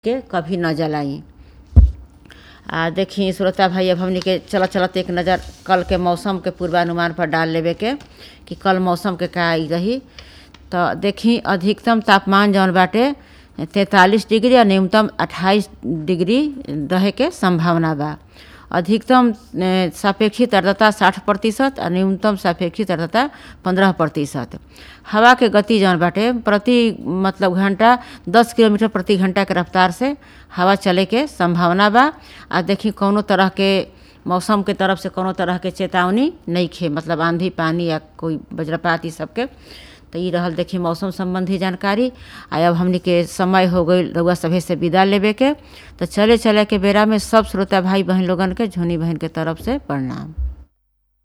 के कभी न जलाई आ देखी श्रोता भाई अब हमनी के चलत चलत एक नज़र कल के मौसम के पूर्वानुमान पर डाल लेवे के कि कल मौसम के का आई रही तो देखी अधिकतम तापमान जौन बाटे तैंतालीस डिग्री और न्यूनतम अट्ठाईस डिग्री रहे के संभावना बा अधिकतम सापेक्षिक आर्द्रता साठ प्रतिशत और न्यूनतम सापेक्षिक आर्द्रता पंद्रह प्रतिशत हवा के गति जौन बाटे प्रति मतलब घंटा दस किलोमीटर प्रति घंटा के रफ्तार से हवा चले के संभावना बा आ देखी कौनो तरह के मौसम के तरफ से कोनो तरह के चेतावनी नहीं खे मतलब आंधी पानी या कोई वज्रपात ई सबके तो ये रहल देखी मौसम संबंधी जानकारी आ अब हमनी के समय हो गई रउआ सभे से विदा लेवे के तो चले चले के बेरा में सब श्रोता भाई बहन लोगन के झुनी बहन के तरफ से प्रणाम